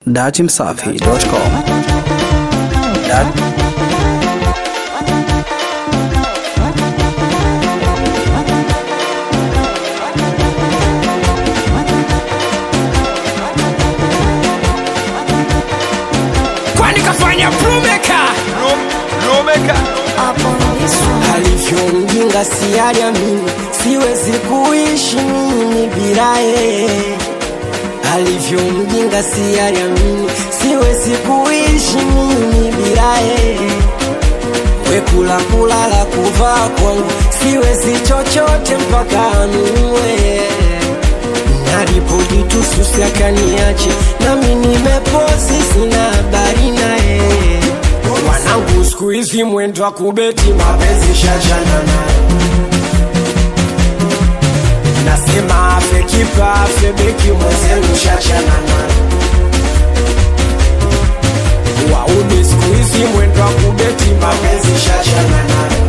datimsafi.com. Dat kwani kafanya plumeka alivyo mjinga sialiamini, siwezi kuishi mimi bila yeye. Alivyo mjinga sialiamini, siwezi kuishi mimi bila yeye. Wekula kulala kuvaa kwangu, siwezi chochote mpaka anunue. Nalipojitususi akaniache, nami nimepozi, sina habari naye. Wanangu siku hizi mwendo wa kubeti mapenzi shachana naye. Nasema afe kipa afe beki mwenzenu shachana naye. Wauni siku hizi mwendo wa kubeti mapenzi shachana naye.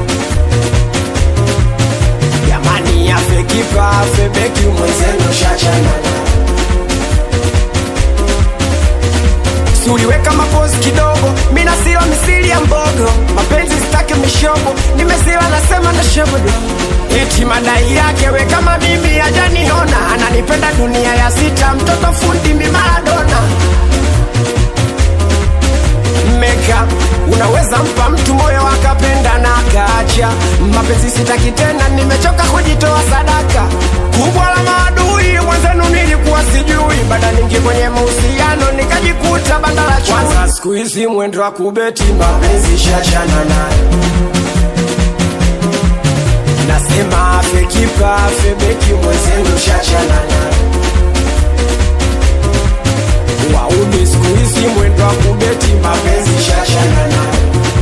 Jamani afe kipa afe beki mwenzenu shachana naye. Si uliweka mapozi kidogo, mina sila misili ya mbogo, mapenzi sitaki mishobo, nimesila nasema na shobodo. Eti madai yake we kama mimi hajaniona, ananipenda dunia ya sita, mtoto fundi mi Maradona. Meka, unaweza mpa mtu moyo akapenda na akaacha. Mapenzi sitaki tena, nimechoka kujitoa sadaka. Kubwa la maadui mwenzenu nilikuwa sijui, baada ningi kwenye mahusiano nikajikuta banda la chui. Kwanza siku hizi mwendo wa kubeti mapenzi shachana naye. Nasema afe kipa afe beki mwenzenu shachana naye. Wauni siku hizi mwendo wa kubeti mapenzi shachana naye.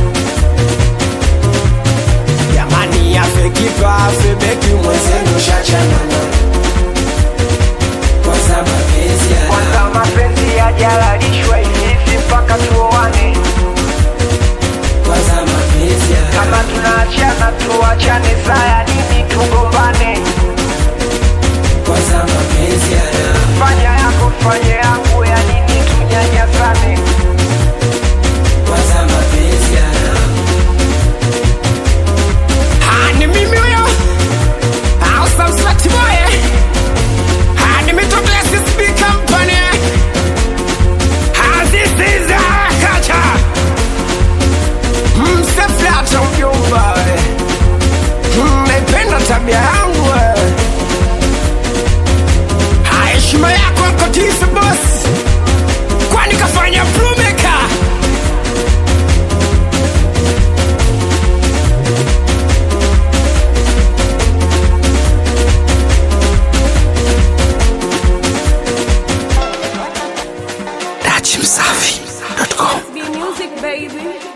Jamani afe kipa afe beki mwenzenu shachana naye. Kwanza mapenzi ya kwanza mapenzi yajalalishwa hivi mpaka tuoane kwanza mapenzi ya kama tunaachana tuachane saya nini tugombane kwanza mapenzi ya fanya yako fanye yangu ya nini tunyanyasane kwanza mapenzi ya Ah, ni mimi huyo au samsati boye Ah, ni mitoto ya CSB company Ah, this is a culture mseflata mjomba we Mm, naipenda tabia yangu we Ah, heshima yako akotisi boss kwani kafanya plumeka datimsafi.com. Be music, baby.